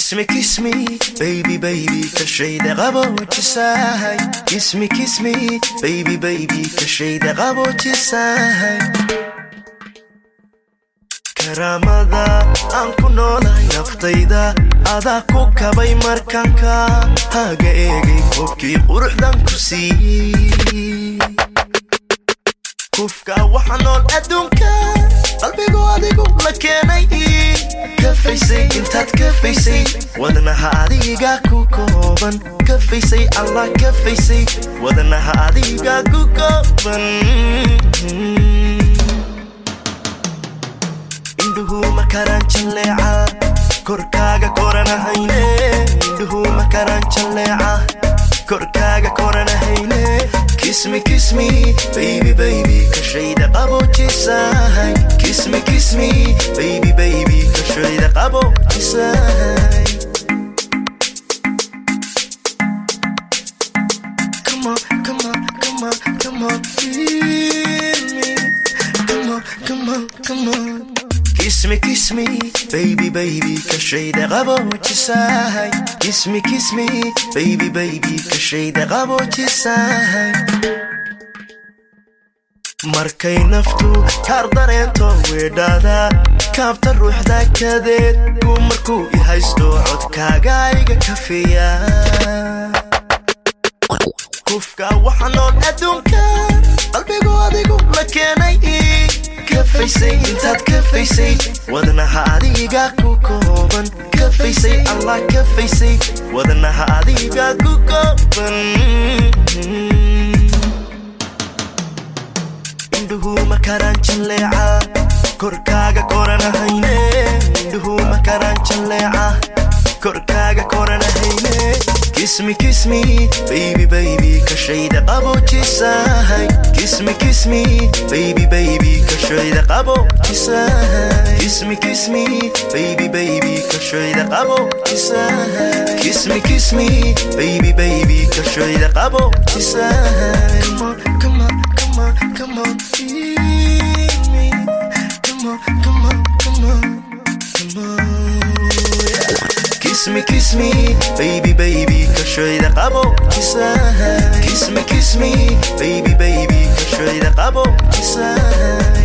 Kiss me, kiss me, baby, baby, kashayda qaboojisahay. Kiss me, kiss me, baby, baby, kashayda qaboojisahay. karaamada aan ku noolahay naftayda adaa ku kabay markanka haga eegay qofkii quruxdan ku siiyey kufka waxa nool adduunka qalbigu adigu la keenay kafaysay intaad kafaysay wadnaha adiga ku kooban kafaysay allah kafaysay wadnaha adiga ku kooban indhuhu makaraan jalleeca korkaaga koranahayne indhuhu makaraan jalleeca korkaaga koranahayne kismi kismi baby baby kashayda qaboojisahay kismi kismi baby baby kashayda qaboojisahay Come on, come on, come on, come on, feel me. Come on, come on, come on. Kiss me, kiss me, baby, baby, kashayda qaboojisahay. Kiss me, kiss me, baby, baby, kashayda qaboojisahay. markay naftu kaar dareento weedhaada kaabta ruuxda kadeed uu markuu i haysto codkaaga iga kafiya kufka waxa nool adduunka qalbigu adigu la keenay kafaysay intaad kafaysay wadnaha adiga ku kooban kafaysay allah kafaysay wadnaha adiga ku kooban indhuhu makaraan jalleeca korkaaga koranahayne indhuhu makaraan jalleeca korkaaga koranahayne kismi kismi baby baby kashayda qaboojisahay kismi kismi baby baby kashayda qaboojisahay kismi kismi baby baby kashayda qaboojisahay kismi kismi baby baby kashayda qaboojisahay come on come on come on come on feel me come on come on come on come on Kiss me, kiss me, baby, baby, kashayda qaboojisahay. Kiss me, kiss me, baby, baby, kashayda qaboojisahay.